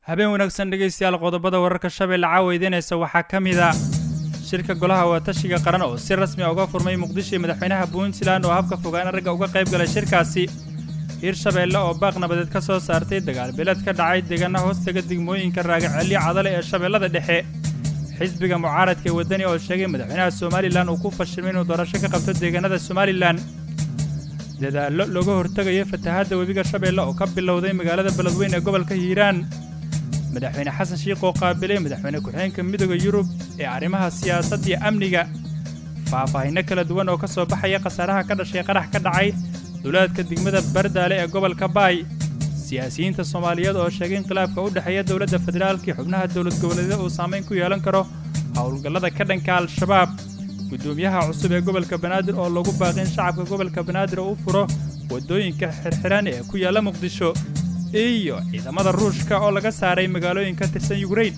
habeen wanaagsan dhegaystayaal qodobada wararka shabeelle caawa idiinaysa waxaa ka mid a shirka golaha waatashiga qaran oo si rasmi a uga furmay muqdisho iyo madaxweynaha puntland oo habka fogaana ragga uga qayb galay shirkaasi hiirshabeelle oo baaq nabadeed ka soo saartay dagaal beeled ka dhacay deegaana hoostaga degmooyinka raagacelyo cadale ee shabeellada dhexe xisbiga mucaaradka ee waddani oo sheegay madaxweynaha somalilan uu ku fashilmay inuu doorasho ka qabto deegaanada somalilan dadaallo looga hortegayo fatahaadda webiga shabeelle oo ka bilowday magaalada beledweyn ee gobolka hiiraan madaxweyne xasan shiikh oo qaabilay madaxweyne ku-xigeenka midooda yurub ee arrimaha siyaasadda iyo amniga faahfaahinno kala duwan oo ka soo baxaya khasaaraha ka dhashay qarax ka dhacay duleedka degmada bardaale ee gobolka baay siyaasiyiinta soomaaliyeed oo sheegay in khilaafka u dhexeeya dowladda federaalka iyo xubnaha dowlad goboleedyada uu saamayn ku yeelan karo howlgallada ka dhanka al-shabaab guddoomiyaha cusub ee gobolka banaadir oo lagu baaqi in shacabka gobolka banaadir oo u furo waddooyinka xirxiran ee ku yaalla muqdisho iyo ciidamada ruushka oo laga saaray magaalooyin ka tirsan yukrain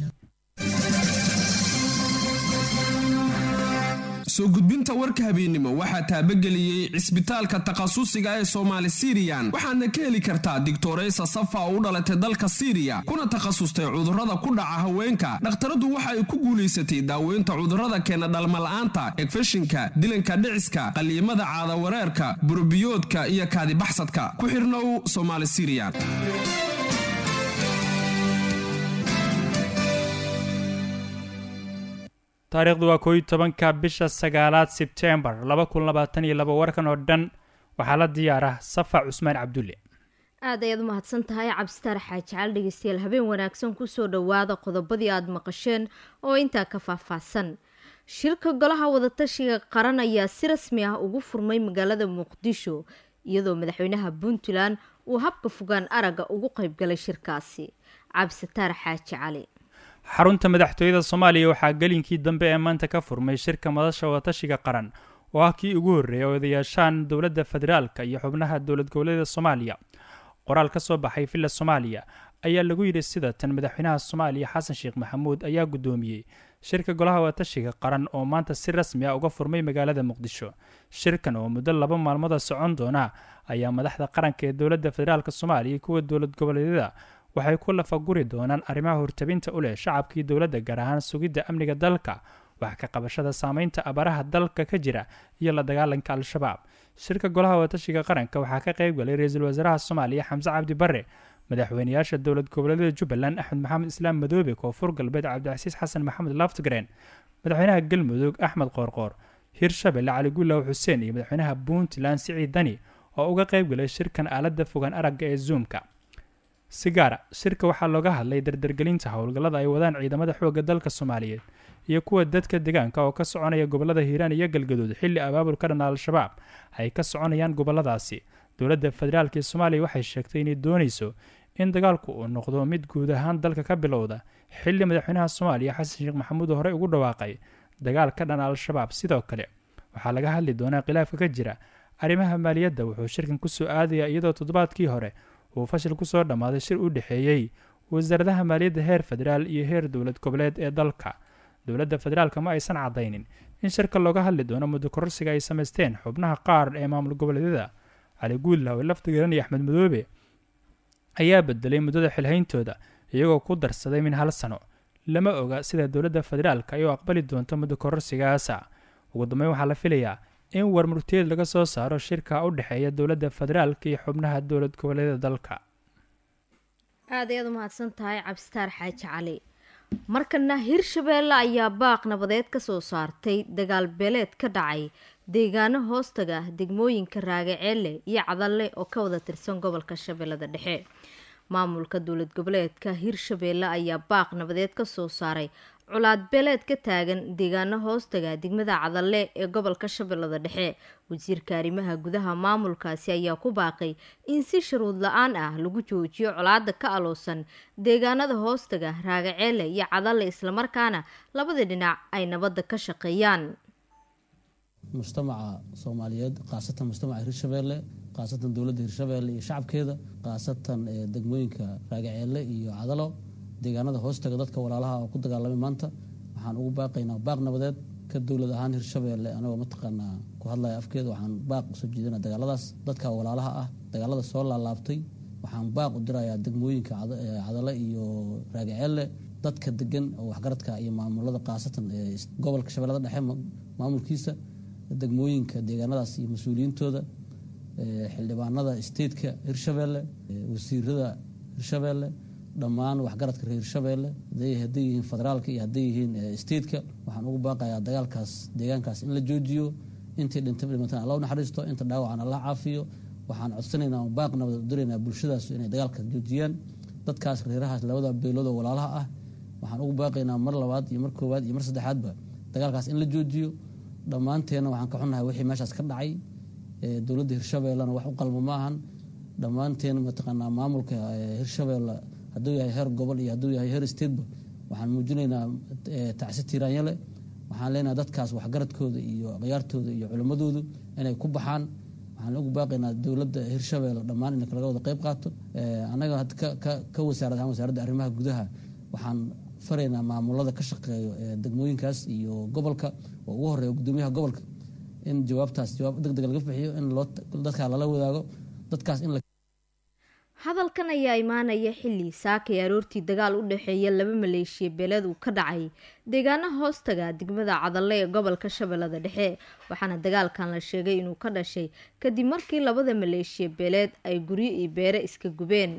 soo gudbinta warka habeennimo waxaa taabageliyey cisbitaalka takhasusiga ee soomaali siriyan waxaadna ka heli kartaa digtoreysa safa oo u dhalatay dalka siriya kuna takhasustay cudurrada ku dhaca haweenka dhakhtaradu waxa ay ku guulaysatay daaweynta cudurrada keena dhalmala'aanta egfeshinka dilanka dhiciska qaliimada caadawareerka burobiyoodka iyo kaadibaxsadka ku xirnow somaali siriyan taariikhdu waa kooiyo tobanka bisha sagaalaad sebtembar laba kun labaatan iyo laba warkan oo dhan waxaa la diyaara safa cusmaan cabdulle aad ayaad u mahadsan tahay cabsitaar xaaji cali dhegeystayaal habeen wanaagsan kusoo dhowaada qodobadii aada maqasheen oo intaa ka faahfaahsan shirka golaha wadatashiga qaran ayaa si rasmi ah ugu furmay magaalada muqdisho iyadoo madaxweynaha puntland uu habka fogaan aragga ugu qaybgalay shirkaasi cabsitaar xaaji cali xarunta madaxtooyada soomaaliya waxaa gelinkii dambe ee maanta ka furmay shirka madasha wadatashiga qaran oo ah kii ugu horreeyay oo odayaashaan dowladda federaalka iyo xubnaha dowlad goboleeda soomaaliya qoraal ka soo baxay villa soomaaliya ayaa lagu yidhi sida tan madaxweynaha soomaaliya xasan sheekh maxamuud ayaa guddoomiyey shirka golaha wadatashiga qaran oo maanta si rasmi ah uga furmay magaalada muqdisho shirkan oo muddo laba maalmooda socon doona ayaa madaxda qaranka ee dowladda federaalk soomaaliya kuwa dowlad goboleedyada waxay ku lafaguri doonaan arrimaha hortabinta u leh shacabkii dowladda gaar ahaan sugidda amniga dalka wax ka qabashada saameynta abaraha dalka ka jira iyo la dagaalanka al-shabaab shirka golaha wadatashiga qaranka waxaa ka qayb galay ra-iisul wasaaraha soomaaliya xamse cabdi barre madaxweynayaasha dowlad goboleedyada jubbaland axmed maxamed islaam madoobe koonfur galbeed cabdicasiis xasan maxamed laftgren madaxweynaha galmudug axmed qoorqoor hirshabelle cali gullaw xuseen iyo madaxweynaha puntland siciid dani oo uga qayb galay shirkan aaladda fogaan aragga ee zoomka sigaara shirka waxaa looga hadlay dardargelinta howlgallada ay wadaan ciidamada xoogga dalka soomaaliyeed iyo kuwa dadka deegaanka oo ka soconaya gobollada hiiraan iyo galgaduud xilli abaabul ka dhan al-shabaab ay ka soconayaan gobolladaasi dowladda federaalk ee soomaaliya waxay sheegtay inay doonayso in dagaalku uu noqdo mid guud ahaan dalka ka bilowda xilli madaxweynaha soomaaliya xasan sheekh maxamuud horey ugu dhawaaqay dagaal ka dhan al-shabaab sidoo kale waxaa laga hadli doonaa khilaafka ka jira arrimaha maaliyadda wuxuu shirkan kusoo aadayaa iyadoo toddobaadkii hore uu fashil ku soo dhammaaday shir u dhexeeyey wasaaradaha maaliyadda heer federaal iyo heer dowlad goboleed ee dalka dowladda federaalka ma aysan caddaynin in shirka looga hadli doono muddo kororsiga ay samaysteen xubnaha qaar ee maamul goboleedyada cali guudlaw ee laftigaran iyo axmed madoobe ayaa bedelay muddada xilhayntooda iyagoo ku darsaday min hal sano lama oga sida dowladda federaalka ay u aqbali doonto muddo kororsigaasa ugu dambeyn waxaa la filayaa in warmurtiyeed laga soo saaro shirka u dhexeeya dowladda federaalka iyo xubnaha dowlad goboleedyada dalka aad ayaad u mahadsan tahay cabsitaar xaaji cali markana hirshabeelle ayaa baaq nabadeed ka soo saartay dagaal beeleed ka dhacay deegaano hoostaga degmooyinka raagaceelle iyo cadalle oo ka wada tirsan gobolka shabeellada dhexe maamulka dowlad goboleedka hirshabeelle ayaa baaq nabadeed ka soo saaray colaad beeleed ka taagan deegaano hoostaga degmada cadalle ee gobolka shabeellada dhexe wasiirka arrimaha gudaha maamulkaasi ayaa ku baaqay in si shuruud la-aan ah lagu joojiyo colaada ka aloosan deegaanada hoostaga raagaceele iyo cadalle islamarkaana labada dhinac ay nabadda ka shaqeeyaan mujtamaca soomaaliyeed khaasatan mujtamaca hirshabeelle khaasatan dowladda hirshabeelle iyo shacabkeeda khaasatan degmooyinka raagaceele iyo cadalo deegaanada hoostaga dadka walaalaha oo ku dagaalamay maanta waxaan ugu baaqaynaa baaq nabadeed ka dowlad ahaan hirshabeelle anagoo mataqaanaa ku hadlaya afkeeda waxaan baaq soo jeedina dagaaladaas dadka walaalaha ah dagaalada soo laalaabtay waxaan baaq u dirayaa degmooyinka cadale iyo raagaceelle dadka degan oo waxgaradka iyo maamulada khaasatan gobolka shabeellada dhexe maamulkiisa degmooyinka deegaanadaas iyo mas-uuliyiintooda xildhibaanada stateka hirshabeelle wasiirada hirshabeelle dhammaan waxgaradka reer hirshabeelle hadday yihiin federaalka iyo hadday yihiin stateka waxaan ugu baaqayaa dagaalkaas deegaankaas in la joojiyo intii dhintay dhimatan alla u naxariisto inta dhaawacan alla caafiyo waxaan codsanaynaa baaq nabad u diraynaa bulshadaas inay dagaalka joojiyaan dadkaas reerahaas labada beelood oo walaalaha ah waxaan ugu baaqaynaa mar labaad iyo mar koowaad iyo mar saddexaadba dagaalkaas in la joojiyo dhammaanteenna waxaan ka xunnahay wixii meeshaas ka dhacay dowladda hirshabeellena wax u qalmo maahan dhammaanteen mataqaanaa maamulka hirshabeelle hadduu yahay heer gobol iyo hadduu yahay heer stateba waxaan muujinaynaa tacsi tiiraanyale waxaan leenahay dadkaas waxgaradkooda iyo khiyaartooda iyo culimmadoodu inay ku baxaan waxaan ugu baaqaynaa dowladda hirshabeelle dhammaan in laga wada qayb qaato annaga ka wasaarad ahaan wasaaradda arrimaha gudaha waxaan faraynaa maamulada ka shaqeeyo degmooyinkaas iyo gobolka oo ugu horeeya gudoomiyaha gobolka in jawaabtaas jawaab deg deg laga bixiyo in dadkaa lala wadaago dadkaas in hadalkan ayaa imaanaya xilli saakay aroortii dagaal u dhexeeya laba maleeshiya beeleed uu ka dhacay deegaana hoostaga degmada cadalle ee gobolka shabeellada dhexe waxaana dagaalkan la sheegay inuu ka dhashay kadib markii labada maleeshiya beeleed ay guryo iyo beere iska gubeen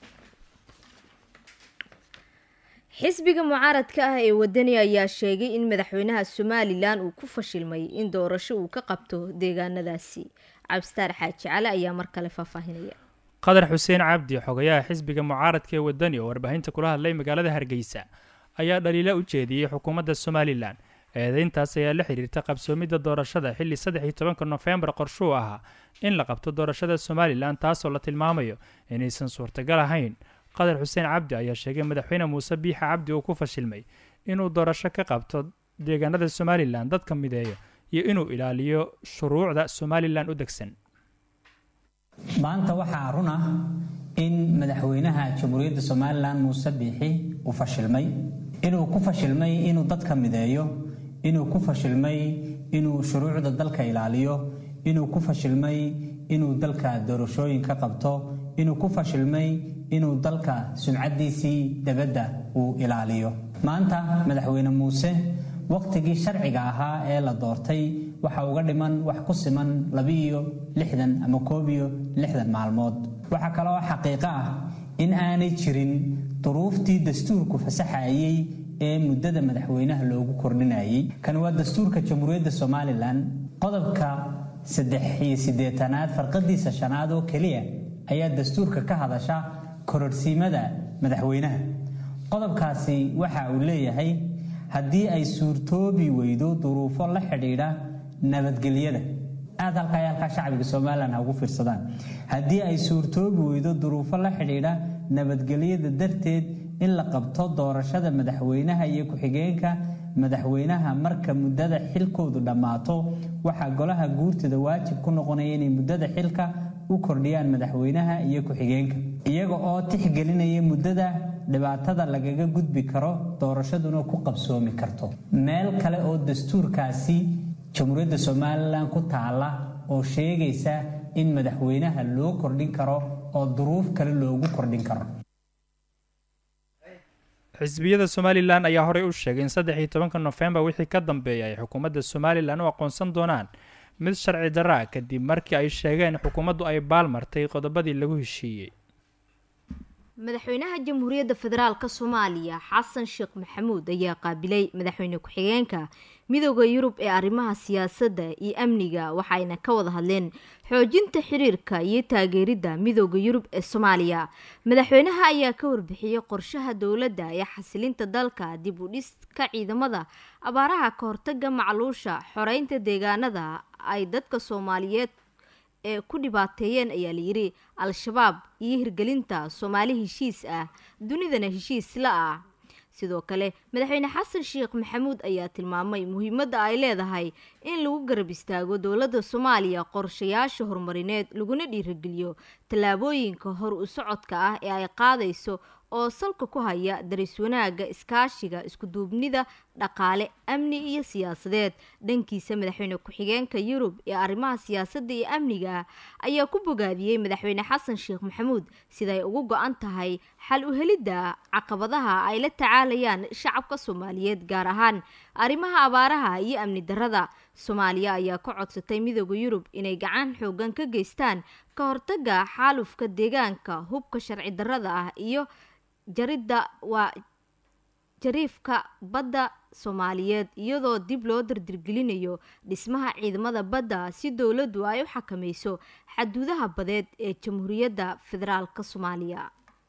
xisbiga mucaaradka ah ee wadani ayaa sheegay in madaxweynaha somalilan uu ku fashilmay in doorasho uu ka qabto deegaanadaasi cabstaar xaaji cali ayaa mar kale faahfaahinaya qadar xuseen cabdi xogayaha xisbiga mucaaradka ee wadani oo warbaahinta kula hadlay magaalada hargeysa ayaa dhaliilo u jeediyey xukuumadda somalilan eedeyntaas ayaa la xiriirta qabsoomidda doorashada xilli saddex iyo tobanka nofembar qorshuu ahaa in la qabto doorashada somalilan taasoo la tilmaamayo inaysan suurtagal ahayn qadar xuseen cabdi ayaa sheegay madaxweyne muuse biixa cabdi uu ku fashilmay inuu doorasho ka qabto deegaanada somalilan dadka mideeyo iyo inuu ilaaliyo shuruucda somalilan u degsan maanta waxaa run ah in madaxweynaha jamhuuriyadda somalilan muuse biixi uu fashilmay inuu ku fashilmay inuu dadka mideeyo inuu ku fashilmay inuu shuruucda dalka ilaaliyo inuu ku fashilmay inuu dalka doorashooyin ka qabto inuu ku fashilmay inuu dalka sumcaddiisii dabadda uu ilaaliyo maanta madaxweyne muuse wakhtigii sharciga ahaa ee la doortay waxa uga dhiman wax ku siman labiiyo lixdan ama koob iyo lixdan maalmood waxaa kale oo xaqiiqo ah in aanay jirin duruuftii dastuurku fasaxayey ee muddada madaxweynaha loogu kordhinayay kan waa dastuurka jamhuuriyadda somalilan qodobka saddex iyo siddeetanaad farqadiisa shanaad oo keliya ayaa dastuurka ka hadasha kororhsiimada madaxweynaha qodobkaasi waxa uu leeyahay haddii ay suurtoobi weydo duruufo la xidhiidha nabadgelyada aad halkaa halkaa shacbiga somalilan ha ugu fiirsadaan haddii ay suurtoobi weydo duruufo la xidhiidha nabadgelyada darteed in la qabto doorashada madaxweynaha iyo ku-xigeenka madaxweynaha marka muddada xilkoodu dhammaato waxaa golaha guurtada waajib ku noqonaya inay muddada xilka u kordhiyaan madaxweynaha iyo ku-xigeenka iyaga oo tixgelinaya muddada dhibaatada lagaga gudbi karo doorashaduna ku qabsoomi karto meel kale oo dastuurkaasi jamhuuriyadda somalilan ku taala oo sheegaysa in madaxweynaha loo kordhin karo oo duruuf kale loogu kordhin karo xisbiyada somalilan ayaa horey u sheegay in saddex iyo tobanka nofembar wixii ka dambeeya ay xukuumadda somalilan u aqoonsan doonaan mid sharci darra ah kadib markii ay sheegeen xukuumaddu ay baalmartay qodobadii lagu heshiiyey madaxweynaha jamhuuriyadda federaalk soomaaliya xasan sheekh maxamuud ayaa qaabilay madaxweyne ku-xigeenka midooda yurub ee arrimaha siyaasadda iyo amniga waxayna ka wada hadleen xoojinta xiriirka iyo taageeridda midooda yurub ee soomaaliya madaxweynaha ayaa ka warbixiyey qorshaha dowladda ee xasilinta dalka dib u dhiska ciidamada abaaraha ka hortaga macluusha xoreynta deegaanada ay dadka soomaaliyeed ee ku dhibaateeyeen ayaa layidhi al-shabaab iyo hirgelinta soomaali heshiis ah dunidana heshiis la ah sidoo kale madaxweyne xasan sheekh maxamuud ayaa tilmaamay muhiimadda ay leedahay in lagu garab istaago dowladda soomaaliya qorshayaasha horumarineed laguna dhiirigeliyo tallaabooyinka hor u socodka ah ee ay qaadayso oo salka ku haya daris wanaagga iskaashiga iskuduubnida dhaqaale amni iyo siyaasadeed dhankiisa madaxweyne ku-xigeenka yurub ee arrimaha siyaasadda iyo amniga ah ayaa ku bogaadiyey madaxweyne xasan sheekh maxamuud siday ugu go-an tahay xal u helidda caqabadaha ay la tacaalayaan shacabka soomaaliyeed gaar ahaan arrimaha abaaraha iyo amni darrada soomaaliya ayaa ka codsatay midooda yurub inay gacan xoogan ka geystaan ka hortaga xaalufka deegaanka hubka sharci darrada ah iyo jaridda waa jariifka badda soomaaliyeed iyadoo dib loo dardirgelinayo dhismaha ciidamada badda si dowladdu ay u xakamayso xaduudaha badeed ee jamhuuriyadda federaalka soomaaliya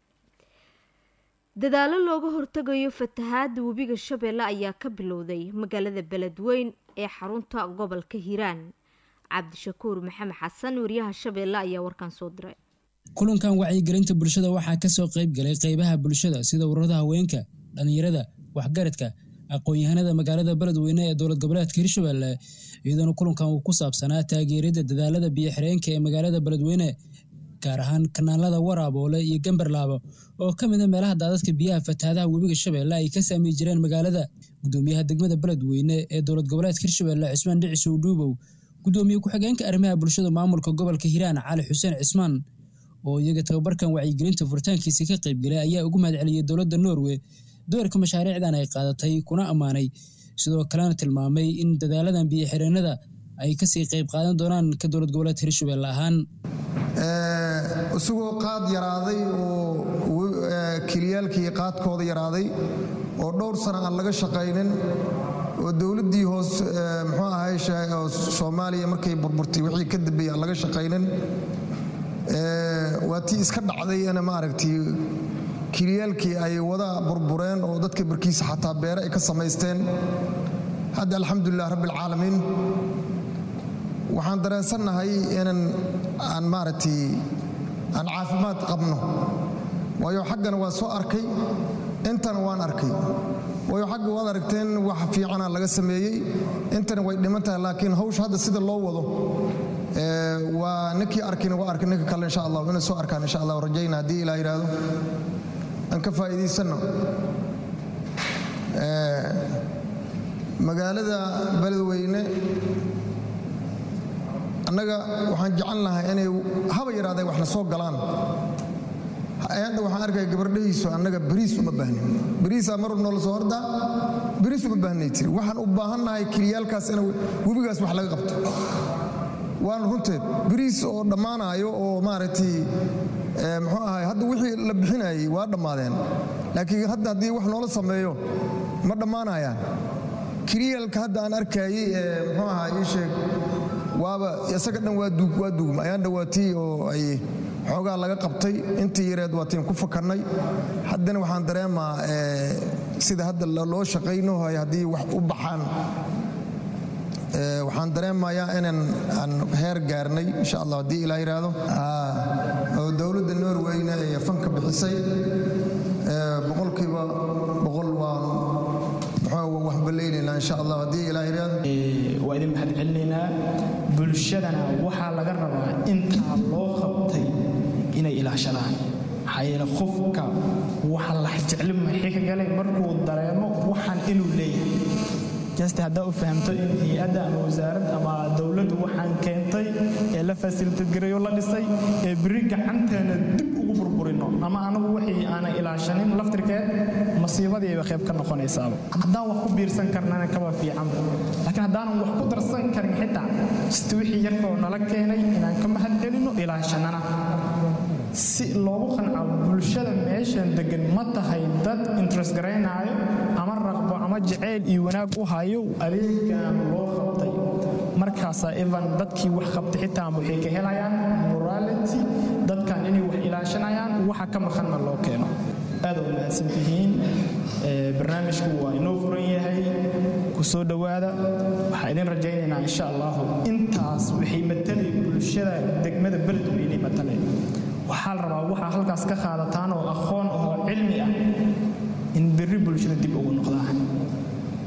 dadaalo looga hortagayo fatahaada webiga shabeelle ayaa ka bilowday magaalada beledweyn ee xarunta gobolka hiiraan cabdishakuur maxamed xasan wariyaha shabeelle ayaa warkan soo diray kulankan wacyigelinta bulshada waxaa kasoo qayb galay qeybaha bulshada sida ururada haweenka dhallinyarada waxgaradka aqoon-yahanada magaalada beledweyne ee dowlad goboleedka hirshabelle iyadoona kulankan uu ku saabsanaa taageerada dadaalada biyo-xireenka ee magaalada beledweyne gaar ahaan kanaalada waraaboole iyo gambarlaabo oo ka mid a meelaha daadadka biyaha fatahaadaha webiga shabeelle ay ka saamey jireen magaalada gudoomiyaha degmada beledweyne ee dowlad goboleedka hirshabelle cismaan dhicisow dhuubow gudoomiye ku-xigeenka arrimaha bulshada maamulka gobolka hiiraan cali xuseen cismaan oo iyaga tababarkan wacyigelinta furitaankiisa ka qaybgalay ayaa ugu mahad celiyey dowladda norway doorka mashaariicdan ay qaadatay kuna ammaanay sidoo kalena tilmaamay in dadaaladan biyo-xireenada ay kasii qayb qaadan doonaan ka dowlad goboleedka hirshabelle ahaan isagoo qaad yaraaday oo keliyaalkii qaadkooda yaraaday oo dhowr sana aan laga shaqaynin oo dowladdii hoos muxuu ahay soomaaliya markay burburtay wixii ka dambeeyey aan laga shaqaynin waa tii iska dhacday ina maaragtay kiliyaalkii ay wada burbureen oo dadka barkiisa xataa beere ay ka samaysteen hadda alxamdulilah rabbialcaalamiin waxaan dareensannahay inan aan maaragtay aan caafimaad qabno waayo xaggana waa soo arkay intana waan arkay waayo xagga waad aragteen wax fiicana laga sameeyey intana way dhiman tahay laakiin hawsha hadda sida loo wado waa ninkii arkina waa arkay ninka kale insha allah inay soo arkaan insha allah rajayna haddii ilaa yidhaahdo aan ka faa'iidaysanno magaalada beledweyne annaga waxaan jecel lahay inay haba yidhahdeen waxna soo galaan hadha waxaan arkaya gabardhahiisu annaga bariis uma baahnin bariisaa mar noola soo hordaa bariis uma baahnay tiri waxaan u baahannahay kiliyaalkaas in webigaas wax laga qabto waana runteed bariis oo dhammaanayo oo maaragtay muxuu ahay hadda wixii la bixinayay waa dhammaadeen laakiin hadda haddii wax noola sameeyo ma dhammaanayaan kiliyaalka hadda aan arkayey muxuu ahaa ii sheeg waaba isaga dhan waa duugma ayaan dhawaatii oo ay xoogaa laga qabtay intii yareed waatiin ku fakannay haddana waxaan dareemaa sida hadda loo shaqaynohay haddii wax u baxaan waxaan dareemayaa inaan aan heer gaarnay insha allah haddii ilaa yidhaahdo oo dowladda norweyne ee fanka bixisay boqolkiiba boqol waan waxbaleynaynaa insha allah haddii ilaa yidhaahdo waa idin mahad celinaynaa bulshadana waxaa laga rabaa intaa loo qabtay inay ilaashadaan maxaa yeele qofka waxa la jecli maxay ka galay markuu dareemo waxaan inuu leeyahay jasti haddaa u fahamto in hay-adda ama wasaarad ama dowladdu waxaan keentay ee la fasilitadgareeyo la dhisay ee beri gacanteena dib ugu burburino ama anagu wixii aanan ilaashanin laftirkeed masiibadiiba qayb ka noqonaysaaba haddaan wax ku biirsan karnana kaba fiicanba laakiin haddaanan wax ku darsan karin xitaa sida wixii yarkoo nala keenay inaan ka mahad celino ilaashanana si loogu qanco bulshada meeshan degan ma tahay dad interest garaynaayo ama raqbo ama jaceyl iyo wanaag u hayo adeegan loo qabtay markaasaa evan dadkii wax qabtay xitaa waxay ka helayaan morality dadkan inay wax ilaashanayaan waxa ka maqanna loo keeno aad u mahadsantihiin barnaamijku waa inoo furan yahay ku soo dhowaada waxaa idin rajaynaynaa insha allahu intaas waxay matalay bulshada degmada beledweynay matalay waxaa la rabaa waxaa halkaas ka qaadataan oo aqoon oo cilmi ah in berri bulshada dib ugu noqdaan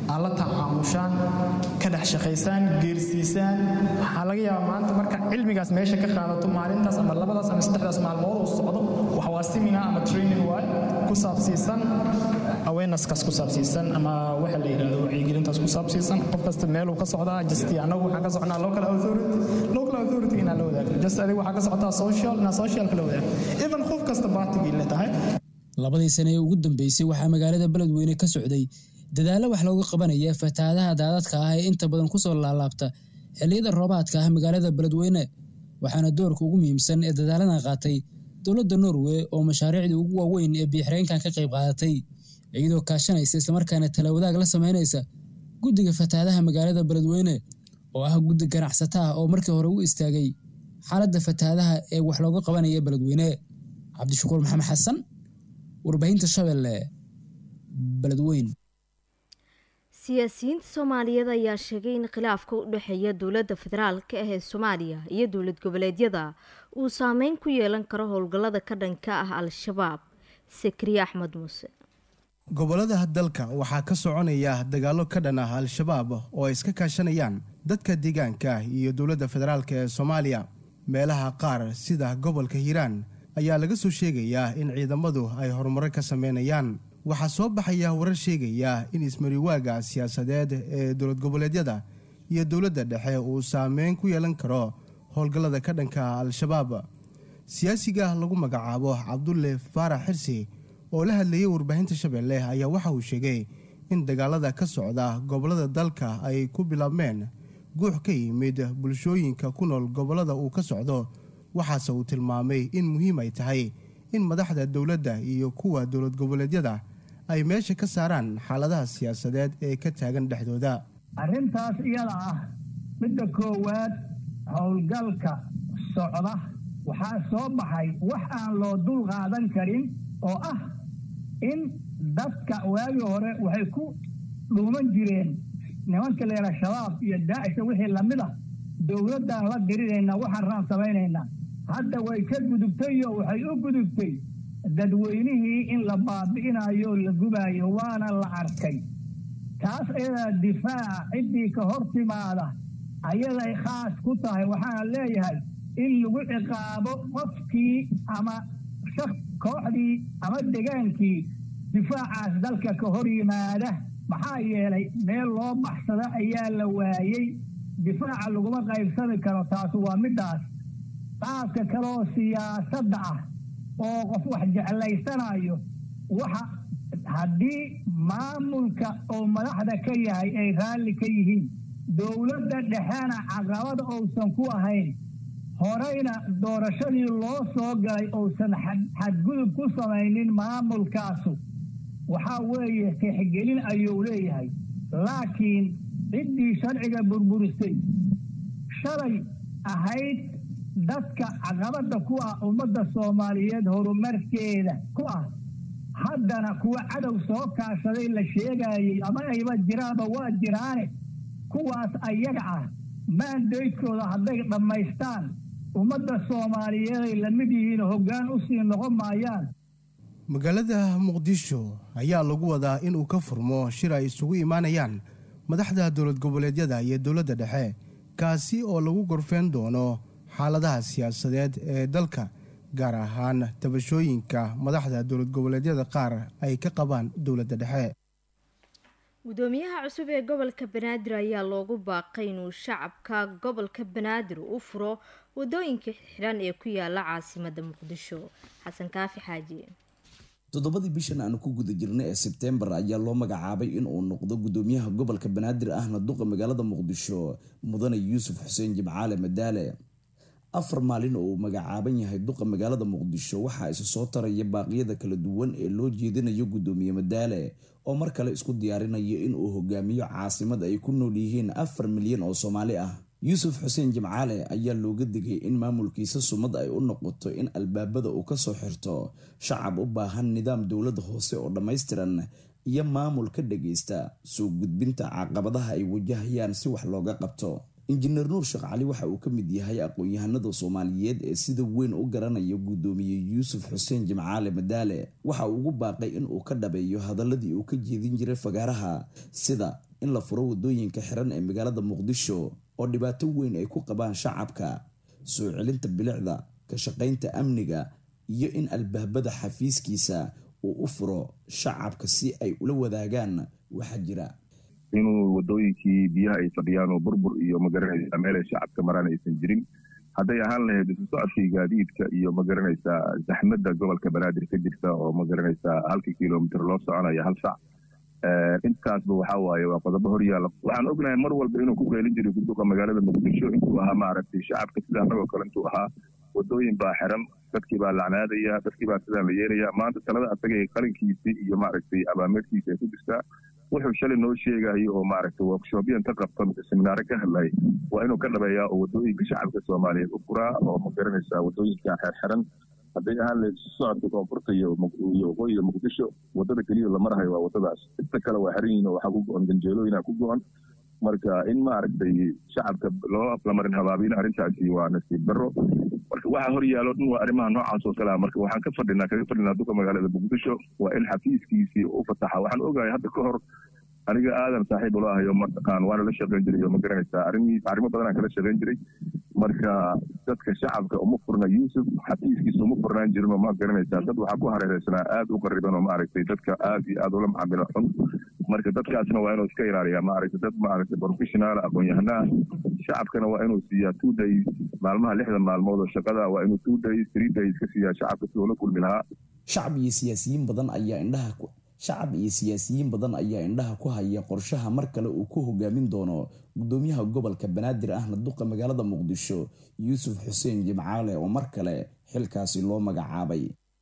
aad la tacaamushaan ka dhex shaqaysaan geersiisaan waxaa laga yaabaa maanta marka cilmigaas meesha ka qaadato maalintaas ama labadaas ama saddexdaas maalmood uu socdo wax waa semina ama training waay ku saabsiisan awarenesskaas ku saabsiisan ama waxa la yidhahdo wacyigelintaas ku saabsiisan qof kasta meeluu ka socdaa just anagu waxaan ka socnaa local authority local authority inaan la wadaagno just adiga waxaa ka socotaa social inaan socialka la wadaagno even qof kasta baatigii le tahay labadii sane ee ugu dambeysay waxaa magaalada beledweyne ka socday dadaallo wax looga qabanaya fatahaadaha daadadka ah ee inta badan kusoo laalaabta xilliyada roobaadka ah magaalada beledweyne waxaana doorka ugu muhiimsan ee dadaaladan qaatay dowladda norway oo mashaariicdii ugu waaweyn ee biixireenkan ka qayb qaadatay iyadoo kaashanaysa islamarkaana talawadaag la sameynaysa guddiga fatahaadaha magaalada beledweyne oo ah guddi ganacsata ah oo markii hore u istaagay xaaladda fatahaadaha ee wax looga qabanaya beledweyne cabdishakuur maxamed xasan warbaahinta shabeelle beledweyn siyaasiyiinta soomaaliyeed ayaa sheegay in khilaafka u dhexeeya dowladda federaalka ah ee soomaaliya iyo dowlad goboleedyada uu saameyn ku yeelan karo howlgallada ka dhanka ah al-shabaab sakriye axmed muuse gobolada dalka waxaa ka soconaya dagaallo ka dhan ah al-shabaab oo ay iska kaashanayaan dadka deegaanka iyo dowladda federaalk ee soomaaliya meelaha qaar sida gobolka hiiraan ayaa laga soo sheegayaa in ciidamadu ay horumaro ka sameynayaan waxaa soo baxaya warar sheegaya in ismariwaaga siyaasadeed ee dowlad goboleedyada iyo dowladda dhexe uu saameyn ku yeelan karo howlgallada ka dhanka al-shabaab siyaasiga lagu magacaabo cabdulle faarax xirsi oo la hadlayay warbaahinta shabeelle ayaa waxa uu sheegay in dagaalada ka socda gobollada dalka ay ku bilaabmeen guux ka yimid bulshooyinka ku nool gobollada uu ka socdo waxaase uu tilmaamay in muhiim ay tahay in madaxda dowladda iyo kuwa dowlad goboleedyada ay meesha ka saaraan xaaladaha siyaasadeed ee ka taagan dhexdooda arrintaas iyada ah midda koowaad howlgalka socda waxaa soo baxay wax aan loo dul qaadan karin oo ah in dadka waagii hore waxay ku dhuuman jireen nimanka leela shabaab iyo daacisha wixii lamid ah dowladdaan la dirinaynaa waxaan raan samaynaynaa hadda way ka gudubtay oo waxay u gudubtay dadweynihii in la baabi'inayo o la gubaayo waana la arkay taas ayadaa difaaca ciddii ka hor timaada ayaday khaas ku tahay waxaana leeyahay in lagu ciqaabo qofkii ama kooxdii ama degaankii difaacaas dalka ka hor yimaada maxaa yeelay meel loo baxsado ayaa la waayey difaaca laguma qaybsami karo taasu waa middaas qaabka kale oo siyaasadda ah oo qof wax jeclaysanayo waxa haddii maamulka oo madaxda ka yahay ay raalli ka yihiin dowladda dhexena caqabada uusan ku ahayn horeyna doorashadii loo soo galay uusan xadgudub ku samaynin maamulkaasu waxaa weeye tixgelin ayuu leeyahay laakiin ciddii sharciga burburisay shalay ahayd dadka caqabada ku ah ummadda soomaaliyeed horumarkeeda ku ah haddana kuwa cadow soo kaashaday la sheegayey ama ayba jiraanba waa jiraane kuwaas ayaga ah maandaydkooda hadday dhammaystaan ummadda soomaaliyeed ay la mid yihiin hoggaan u sii noqon maayaan magaalada muqdisho ayaa lagu wadaa inuu ka furmo shir ay isugu imaanayaan madaxda dowlad goboleedyada iyo dowladda dhexe kaasi oo lagu gorfeen doono xaaladaha siyaasadeed ee dalka gaar ahaan tabashooyinka madaxda dowlad goboleedyada qaar ay ka qabaan dowladda dhexe gudoomiyaha cusub ee gobolka banaadir ayaa loogu baaqay inuu shacabka gobolka banaadir u furo wadooyinka xidhan ee ku yaala caasimada muqdisho xasan kaafi xaaji toddobadii bishan aanu ku guda jirnay ee sebtembar ayaa loo magacaabay inuu noqdo gudoomiyaha gobolka banaadir ahna duqa magaalada muqdisho mudane yuusuf xuseen jimcaale madaale afar maalin oo uu magacaaban yahay duqa magaalada muqdisho waxaa isa soo taraya baaqyada kala duwan ee loo jeedinayo gudoomiye madaale oo mar kale isku diyaarinaya inuu hogaamiyo caasimad ay ku nool yihiin afar milyan oo soomaali ah yuusuf xuseen jimcaale ayaa looga digay in maamulkiisa sumad ay u noqoto in albaabada uu kasoo xirto shacab u baahan nidaam dowlada hoose oo dhammaystiran iyo maamul ka dhageysta soo gudbinta caqabadaha ay wajahayaan si wax looga qabto injineer nuur sheekh cali waxa uu ka mid yahay aqoon-yahanada soomaaliyeed ee sida weyn u garanaya gudoomiye yuusuf xuseen jimcaale madaale waxa uu ugu baaqay in uu ka dhabeeyo hadaladii uu ka jeedin jiray fagaaraha sida in la furo wadooyinka xiran ee magaalada muqdisho oo dhibaato weyn ay ku qabaan shacabka soo celinta bilicda ka shaqaynta amniga iyo in albaabada xafiiskiisa uu u furo shacabka si ay ula wadaagaan waxa jira inuu wadooyinkii biyaha ay fadhiyaan oo burbur iyo magaranaysa meel ay shacabka maraan aysan jirin hadday ahaan lahayd isu socodkii gaadiidka iyo magaranaysaa zaxmadda gobolka banaadir ka jirta oo magaranaysaa halkii kilomitr loo soconayo hal sac intaasba waxaa waaye waa qodobo horyaala waxaan ognahay mar walba inuu ku qeylin jiray guduqa magaalada muqdisho intuu ahaa maaragtay shacabka sida annagoo kale intuu ahaa wadooyin baa xiran dadkii baa lacnaadaya dadkii baa sidaan la yeelaya maanta talada asaga ee qalinkiisii iyo maaragtay abaameerkiisa ay ku jirtaa wuxuu shalay noo sheegayo oo maaragtay workshoopyan ka qabta mise seminaare ka hadlay waa inuu ka dhabeeyaa oo wadooyinka shacabka soomaaliyeed u furaa oo ma garanaysaa wadooyinka xerxiran hadday ahaan lahayd socodka koonfurta iyo waqooyiga muqdisho wadada keliya la marahayo waa wadadaas inta kale waa xiran yihin oo waxaa ku go-an ganjeelooyina ku go-an marka in maaragtay shacabka loo lamarin habaabina arrintaasi waa nasiib darro marka waxaa hor yaalo dhan waa arrimaha noocaas oo kalea marka waxaan ka fadhinaa kaga fadhinaa duka magaalada muqdisho waa in xafiiskiisii u fataxa waxaan ogahay hadda ka hor aniga aadan saaxiib ula ahayo mataqaan waana la shaqayn jiray oo ma garanaysaa arrimii arrimo badanaan kala shaqayn jiray marka dadka shacabka uma furna yuusuf xafiiskiisa uma furnaan jirin oo ma garanaysaa dad waxaa ku hareereysanaa aad u qariban oo maaragtay dadka aad iyo aad ula macaamilo xun marka dadkaasna waa inuu iska ilaaliyaa maaragtay dad maaragtay professional aqoon-yahanaha shacabkana waa inuu siiyaa two days maalmaha lixda maalmood oo shaqada waa inuu two days three days ka siiyaa shacabka si ula kulmi lahaa shacab iyo siyaasiyiin badan ayaa indhaha shacab iyo siyaasiyiin badan ayaa indhaha ku haya qorshaha mar kale uu ku hogaamin doono gudoomiyaha gobolka banaadir ahna duqa magaalada muqdisho yuusuf xuseen jimcaale oo mar kale xilkaasi loo magacaabay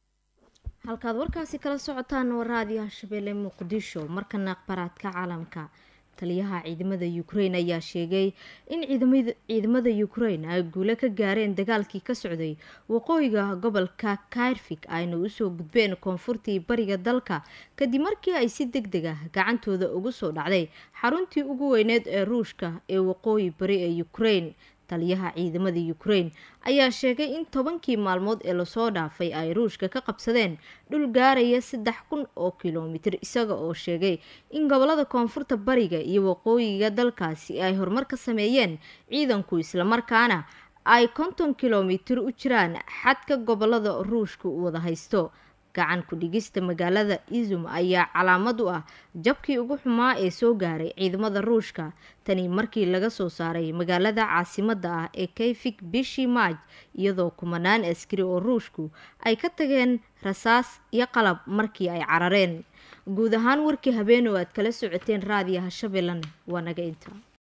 halkaad warkaasi kala socotaan waa raadiyaha shabeelle muqdisho markana akhbaraadka caalamka taliyaha ciidamada ukrain ayaa sheegay in ciidamada ukrain ay guule ka gaareen dagaalkii ka socday waqooyiga gobolka kairfik ayna usoo gudbeen koonfurtii bariga dalka kadib markii ay si deg deg ah gacantooda ugu soo dhacday xaruntii ugu weyneed ee ruushka ee waqooyi bari ee ukrain taliyaha ciidamada ukrain ayaa sheegay in tobankii maalmood ee lasoo dhaafay ay ruushka ka qabsadeen dhul gaaraya saddex kun oo kilomitir isaga oo sheegay in gobolada koonfurta bariga iyo waqooyiga dalkaasi ay horumar ka sameeyeen ciidanku islamarkaana ay konton kilomitir u jiraan xadka gobolada ruushka u wada haysto gacan ku-dhigista magaalada izum ayaa calaamad u ah jabkii ugu xumaa ee soo gaaray ciidamada ruushka tani markii laga soo saaray magaalada caasimada ah ee kayfik bishii maaj iyadoo kumanaan askari oo ruushku ay ka tageen rasaas iyo qalab markii ay carareen guud ahaan warkii habeen oo aad kala socoteen raadiyaha shabeellan waa naga inta